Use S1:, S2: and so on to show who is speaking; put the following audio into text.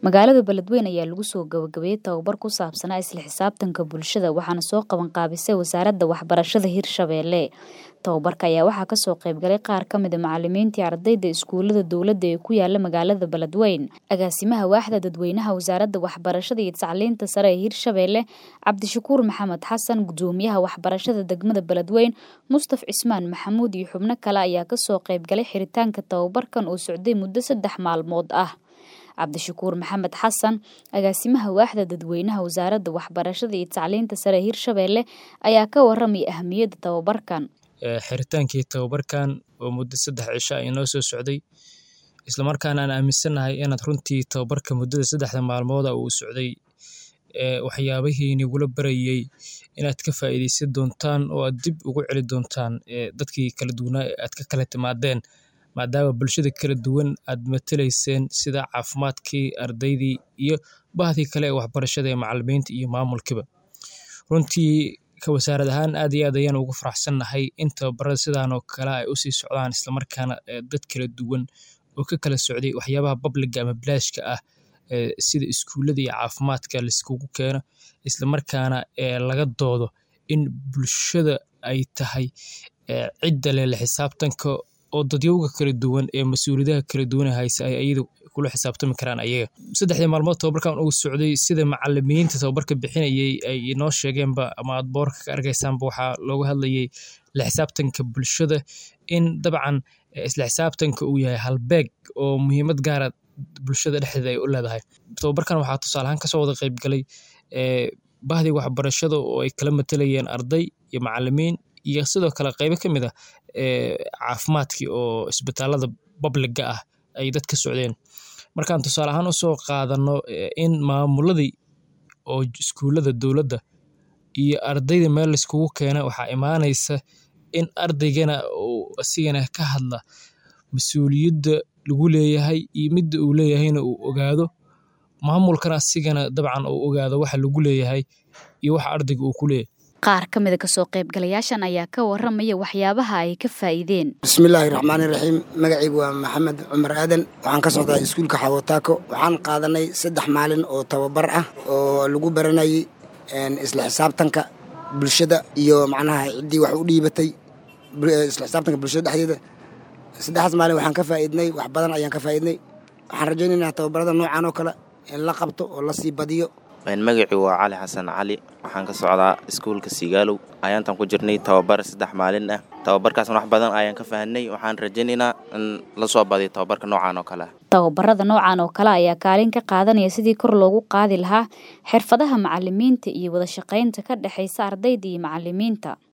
S1: magaalada beledweyne ayaa lagu soo gabagabeeyey tababar ku saabsanaa isla xisaabtanka bulshada waxaana soo qaban qaabisay wasaaradda waxbarashada hirshabeelle tababarka ayaa waxaa kasoo qaybgalay qaar ka mid a macalimiintii ardayda iskuulada dowladda ee ku yaala magaalada beledweyne agaasimaha waaxda dadweynaha wasaaradda waxbarashada iyo tacliinta sare ee hirshabeelle cabdishakuur maxamed xasan gudoomiyaha waxbarashada degmada beledweyne mustaf cismaan maxamuud iyo xubno kale ayaa kasoo qaybgalay xiritaanka tababarkan oo socday muddo saddex maalmood ah cabdishakuur maxamed xasan agaasimaha waaxda dadweynaha wasaaradda waxbarashada iyo tacliinta sare ee hirshabeelle ayaa ka waramaya ahamiyadda tababarkan
S2: xiritaankii tababarkan oo muddo saddex cisho ay noo soo socday islamarkaana aan aaminsannahay inaad runtii tababarka muddada saddexda maalmooda uu socday waxyaabihii nigula barayey inaad ka faa'iidaysan doontaan oo aad dib ugu celi doontaan dadkii kala duwanaa ee aad ka kala timaadeen maadaama bulshada kala duwan aad matalayseen sida caafimaadkii ardaydii iyo bahdii kale ee waxbarashada ee macalimiinta iyo maamulkiiba runtii ka wasaarad ahaan aad iyo aad ayaan ugu faraxsannahay in tababarada sidaanoo kale ay usii socdaan islamarkaana dad kala duwan oo ka kala socday waxyaabaha babliga ama bilaashka ah sida iskuullada iyo caafimaadka laiskugu keeno islamarkaana laga doodo in bulshada ay tahay cidda leh la xisaabtanka oo dadyowga kala duwan ee mas-uuliyadaha kala duwan haysa ay ayada kula xisaabtami karaan ayaga saddexdii maalmood tababarkan uu socday sida macalimiinta tababarka bixinayay ay inoo sheegeenba ama aad boorka ka arkaysaanba waxaa looga hadlayay la xisaabtanka bulshada in dabcan isla xisaabtanka uu yahay halbeeg oo muhiimad gaara bulshada dhexdeeda ay u leedahay tababarkan waxaa tusaaleahaan kasoo wada qaybgalay bahdii waxbarashada oo ay kala matalayeen arday iyo macalimiin iyo sidoo kale qaybo ka mid ah caafimaadkii oo isbitaalada babliga ah ay dad ka socdeen markaan tusaale ahaan usoo qaadano in maamuladii oo iskuullada dowladda iyo ardayda meel laiskugu keena waxaa imaanaysa in ardaygana uu asigana ka hadla mas-uuliyadda lagu leeyahay iyo midda uu leeyahayna uu ogaado maamulkana asigana dabcan uu ogaado waxa lagu leeyahay iyo waxa ardayga uu ku leeyahay
S1: qaar ka mida kasoo qaybgalayaashan ayaa ka waramaya waxyaabaha ay ka faa'iideen
S3: bismillaahi raxmaani raxiim magacaygu waa maxamed cumar aadan waxaan ka socdaa iskuulka xawotaako waxaan qaadanay saddex maalin oo tababar ah oo lagu baranayay isla xisaabtanka bulshada iyo macnaha ciddii wax u dhiibatay isla xisaabtanka bulshada dhexdeeda saddexdaas maalin waxaan ka faa'iidnay wax badan ayaan ka faa'iidnay waxaan rajaynaynaa tababarada noocan oo kale in la qabto oo la sii badiyo
S4: magacii waa cali xasan cali waxaan ka socdaa iskuulka sigaalow ayaantan ku jirnay tababar saddex maalin ah tababarkaasna wax badan ayaan ka fahanay waxaan rajaynaynaa in la soo badiyo tababarka noocan oo kale ah
S1: tababarada noocan oo kale ayaa kaalin ka qaadanaya sidii kor loogu qaadi lahaa xirfadaha macalimiinta iyo wada shaqaynta ka dhexaysa ardayda iyo macalimiinta